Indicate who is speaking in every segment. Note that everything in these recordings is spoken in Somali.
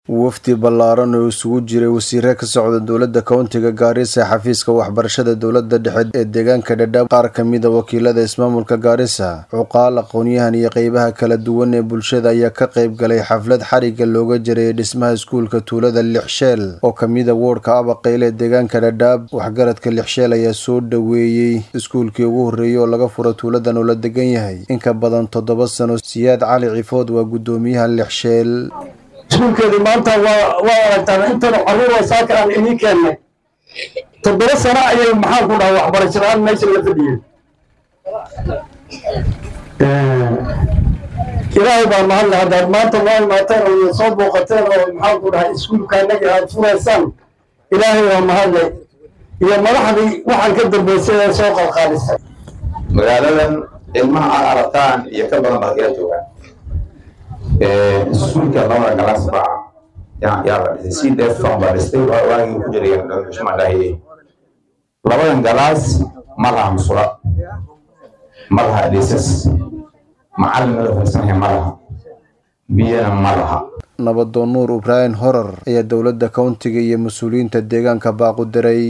Speaker 1: wafdi ballaaran oo isugu jiray wasiire ka socda dowladda kowntiga gaarisa xafiiska waxbarashada dowladda dhexe ee deegaanka dhadhaab qaar ka mida wakiilada ismaamulka gaarisa cuqaal aqoon-yahan iyo qeybaha kala duwan ee bulshada ayaa ka qayb galay xaflad xariga looga jarayay dhismaha iskuulka tuulada lixsheel oo kamida woodhka abaqayle ee deegaanka dhadhaab waxgaradka lixsheel ayaa soo dhoweeyey iskuulkii ugu horreeyey oo laga furo tuuladan oo la degan yahay inka badan toddoba sano siyaad cali cifood waa guddoomiyaha lixsheel
Speaker 2: iskuulkeedii maanta waa waa aragtaan intanu carruur oo saaka aan idiin keennay toddoba sano ayay maxaan ku dhaha waxbarasho la-aan meesha la fadhiyeen ilaahay baa mahadle haddaad maanta waa imaateen oo soo booqateen oo maxaan ku dhahay iskuulka annaga aad furaysaan ilaahay waa mahadle iyo madaxdii waxaan ka dambaysay ee soo qalqaalisay
Speaker 3: magaaladan ilmaha aad aragtaan iyo ka badan baad kala joogaan iskuulka labada galaas baa yaa la dhisay si deefan baa dhistay waagii ku jiray xushma dhahiye labadan galaas ma laha musula ma laha dhisas macallin mada farsanahay ma laha biyana ma laha
Speaker 1: nabadoon nuur ibraahim horar ayaa dowladda kowntiga iyo mas-uuliyiinta deegaanka baaqu diray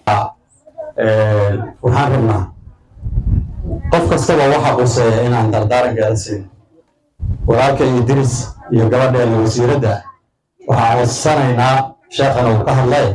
Speaker 4: waxaan rabnaa qof kastaba waxa quseeya inaan dardaarankeeda siin walaalka idris iyo gabadheena wasiiradda waxaan codsanaynaa sheekhan uu ka hadlay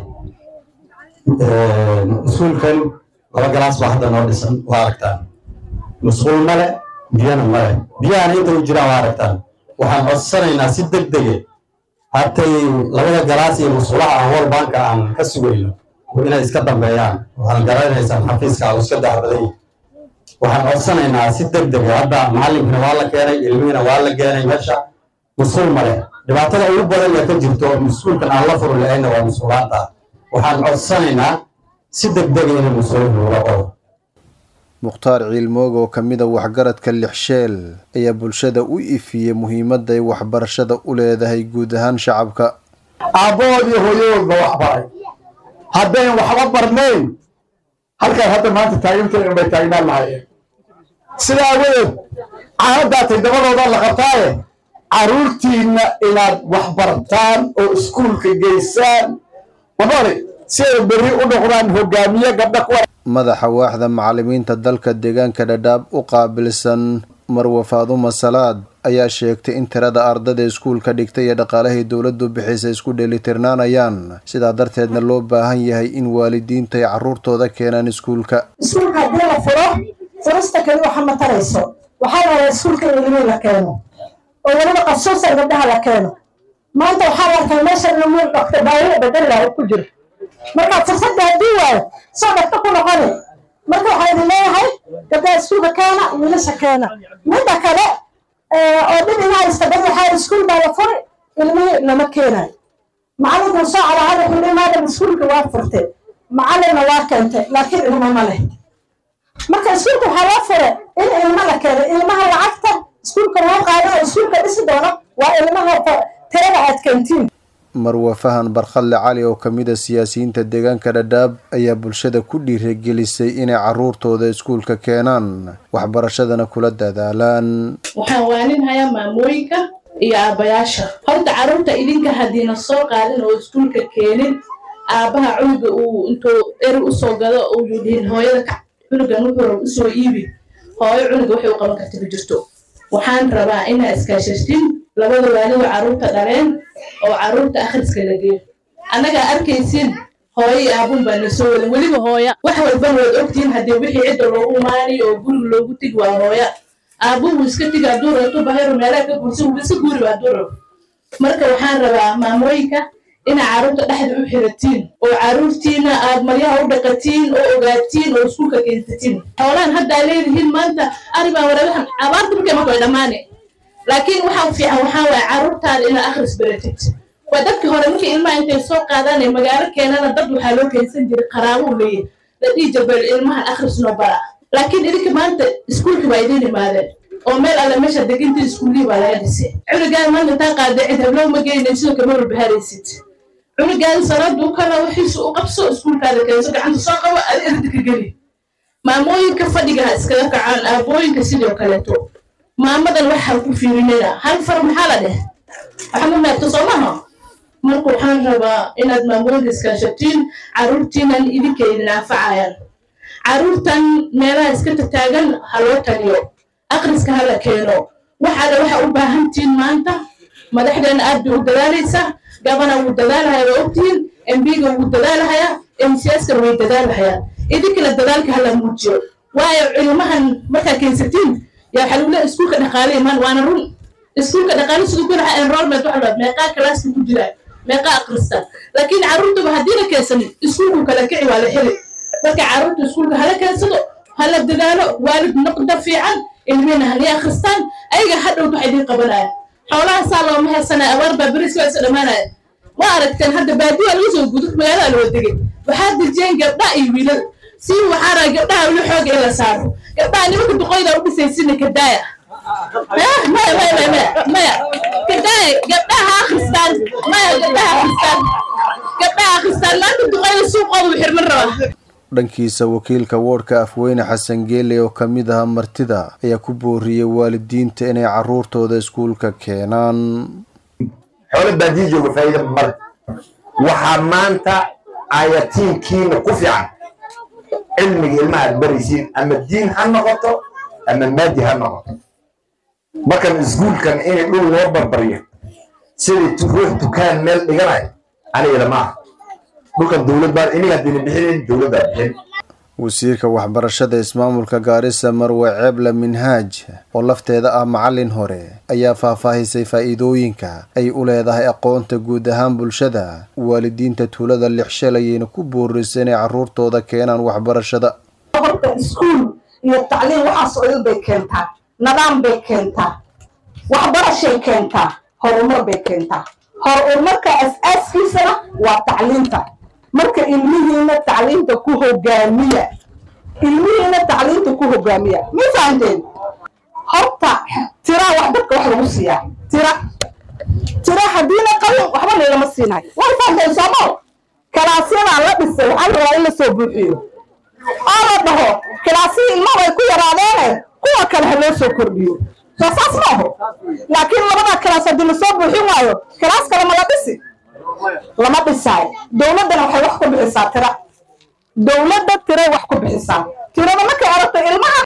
Speaker 4: iskuulkan laba galaas baa hadda noo dhisan waa aragtaan musquul male biyana male biyahana inta u jiraan waa aragtaan waxaan codsanaynaa si deg dege hatay labada galaas iyo musqulaha aan wal banka aan ka sugayno inay iska dambeeyaan waxaan garanaysaan xafiiska uu iska dacbaday waxaan codsanaynaa si deg dega hadda macallinkina waa la keenay ilmihiina waa la keenay meesha musquul male dhibaatada ugu badan ee ka jirto musquulkan aan la furi lahayna waa musquulaanta waxaan codsanaynaa si deg dega inay musquulka loola qodo
Speaker 1: mukhtaar ciilmoog oo ka mid a waxgaradka lixsheel ayaa bulshada u ifiyey muhiimadda ay waxbarashada u leedahay guud ahaan shacabka
Speaker 2: aabbahood iyo hooyadoodba wax baray haddayn waxba barnayn halkaan hadda maanta taaginteena bay taagnaan lahayeen sida awadeed caanadaatay dabadooda la qabtaaye carruurtiinna inaad wax bartaan oo iskuulka geysaan mabari si ay berri u noqdaan hogaamiye gabdha kuwa
Speaker 1: madaxa waaxda macallimiinta dalka deegaanka dhadhaab u qaabilsan marwa faaduma salaad ayaa sheegtay in tirada ardada iskuulka dhigtay iyo dhaqaalahii dowladdu bixisay isku dheelitirnaanayaan sidaa darteedna loo baahan yahay in waalidiinta ay carruurtooda keenaan iskuulka
Speaker 5: iskuulka haddii la furo furista keli waxa ma tarayso waxaa la rabaa iskuulka in ilmihi la keeno oo weliba qasuusan gabdhaha la keeno maanta waxaa la arkaa meesha inuu dhaqta baayida bedel laha ku jiro marka fursadda haddii waayo soo dhaqta ku noqoni marka waxaa idin leeyahay gabdhaha iskuulka keena wiilasha keena midda kale oo dhib inaa istabad waxaa iskuul baa la furi ilmihii lama keenayo macallinkuu soo calaahada wuxuu maadam iskuulka waa furtay macallinna waa keentay laakiin ilmo ma leh marka iskuulka waxaa loo fure in ilmo la keeno ilmaha lacagta iskuulka loo qaado oo iskuulka dhisi doono waa ilmaha tirada aad keentiin
Speaker 1: marwa fahan barkhalle cali oo ka mid a siyaasiyiinta deegaanka dhadhaab ayaa bulshada ku dhiirigelisay inay carruurtooda iskuulka keenaan waxbarashadana kula dadaalaan
Speaker 6: waxaan waaninhayaa maamooyinka iyo aabbayaasha horta carruurta idinka haddiina soo qaadin oo iskuulka keenin aabbaha cunuga uu intuu eri usoo gado uu dhihin hooyada ka cunugan wuxuu usoo iibi hooyo cunuga waxay u qaban karta ma jirto waxaan rabaa inaa iskaashashtin labada waalida carruurta dhaleen oo carruurta akhriska la geeyo annagaa arkaysin hooyo iyo aabun baa na soo wadan weliba hooya wax walbana waad ogtihiin haddii wixii cidda loogu maaniyo oo guriga loogu tigi waa hooya aabuhu iska tigi hadduu rabto bahayro meelaha ka guursan wuu iska guuri hadduu rabo marka waxaan rabaa maamooyinka inaa carruurta dhexda u xiratiin oo carruurtiina aad maryaha u dhaqatiin oo ogaatiin oo iskuulka keensatiin xoolaan haddaa leedihiin maanta aribaa warabahan abaarta markay marka way dhammaane laakiin waxaa fiican waxaa waaye carruurtaada inaad akhris baratid waa dadkii hore markii ilmaha intay soo qaadaan ee magaalo keenana dad waxaa loo keensan jiray qaraabuu leeyahy la dhihi jabeel ilmahan akhris noo bara laakiin idinka maanta iskuulki waa idiin imaadeen oo meel alle meesha degintii iskuullihii baa laga dhisay cunugaan maanta intaa qaada cid hablow ma geynay sidoo kama walbaharaysid cunugaan sanaduu kana wixiisu u qabso iskuulkaada keenso gacanta soo qabo ada erdika geli maamooyinka fadhiga ha iskaga kacaan aabooyinka sidoo kaleeto maamadan waxaa ku fiirinina hal far maxaa la dheh waxa ma maagto soo maha marka waxaan rabaa inaad maamooyinka iskaashatiin caruurtiinan idinka idin anfacayaan caruurtan meelaha iska tataagan ha loo taliyo akhriska hala keeno waxaale waxa u baahantihiin maanta madaxdeena aad bay u dadaalaysaa gabana wuu dadaalahaya waa ogtihiin mbiga wuu dadaalahayaa mcskana way dadaalahayaan idinkana dadaalka hala muujiyo waayo cilmahan markaa keensatiin yaa waxaa lagu leeya iskuulka dhaqaale imaan waana run iskuulka dhaqaale siduu ku lahaa enrollment waxa la meeqaa kalaaska ku jiraan meeqaa akhristaan laakiin carruurtaba haddiina keensanin iskuulku kala kici waa la heli marka carruurta iskuulka hala keensado hala dadaalo waalid noqda fiican ilmihina halii akhristaan ayaga hadhowd waxa idiin qabanaya xoolaha saa looma heesanaya abaar baa beriska waa isa dhammaanaya ma aragteen hadda baadiyaa lagu soo gudo magaalada loo degay waxaa dejiyeen gabdhaha iyo wiilal si waxaa raa gabdhaha weli xooga in la saaro gabdhaha nimanka duqoyda u dhisaysina kadaaya maya maya maya maya maya kadaaya gabdhaha akhristaan maya gabdhaha akhristaan gabdhaha akhristaan maanta duqoyda suuqooda u xirman rabaa
Speaker 1: dhankiisa wakiilka woodhka afweyne xasan geele oo ka mid aha martida ayaa ku booriyey waalidiinta inay caruurtooda iskuulka keenaan
Speaker 2: xoolo baadiya jooga faa'iida male waxaa maanta ayatiinkiina ku fiican cilmiga ilmaha aad baraysiin ama diin ha noqoto ama maadi ha noqoto markan iskuulkan inay dhul loo barbaryo sidai ruux dukaan meel dhiganayo anigana ma aha dhulkan dowlad baa iniga haddayna bixinayn dowladdaa bixin
Speaker 1: wasiirka waxbarashada ismaamulka gaarisa marwe ceebla minhaaj oo lafteeda ah macallin hore ayaa faahfaahisay faa'iidooyinka ay u leedahay aqoonta guud ahaan bulshada waalidiinta tuulada lixshalayayna ku boorisay inay carruurtooda keenaan waxbarashada
Speaker 5: horta iskuul iyo tacliin waxaas oo dhan bay keentaa nidaam bay keentaa waxbarashay keentaa horumar bay keentaa horumarka as-aaskiisana waa tacliinta marka ilmihiina tacliinta ku hogaamiya ilmihiina tacliinta ku hogaamiya ma fahanteen horta tira wax dadka wax lagu siiyaa tira tira haddiina qabin waxba laylama siinayo way fahanteen soomo kalaasyadaa la dhisay waxaa la rabaa in la soo buuxiyo oo la dhaho kalaasihii ilmaha way ku yaraadeene kuwa kale ha loo soo kordhiyo soo saas ma aho laakiin labadaa kalaas haddii lasoo buuxin waayo kalaas kale ma la dhisi lama dhisaayo dowladdana waxay wax ku bixisaa tira dowladda tiray wax ku bixisaa tirada markay aragto ilmaha